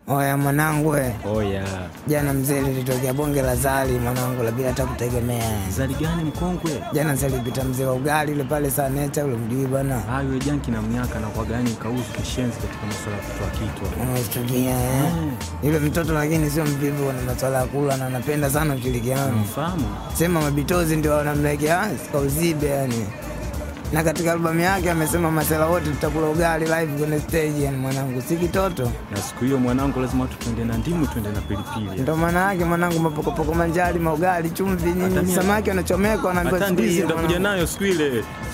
Oya mwanangu we, Oya, jana mzee lilitokea bonge la zali mwanangu, la bila hata kutegemea. zali gani mkongwe? Jana zalipita mzee wa ugali yule pale saa neta, ule mjui bwana, Ah, yule janki na mnyaka na kwa gani kauzu kishenzi katika masuala ya kutoa kitu. unastukia eh? Yule mtoto lakini sio mvivu na masuala ya kula na anapenda sana ushirikiano. Mfahamu? Sema mabitozi ndio wanamlegea kauzibe yani. Na katika albamu yake amesema masela wote tutakula ugali live kwenye stage, yani mwanangu, si kitoto. Na siku hiyo mwanangu, lazima tu twende na ndimu, twende na pilipili. Ndo maana yake mwanangu, mapokopoko manjari, maugali, chumvi, nini, Hata mimi- samaki wanachomeka, wanaambiwa Hata siku ndizi hiyo, ndakuja mwanangu. nayo siku ile.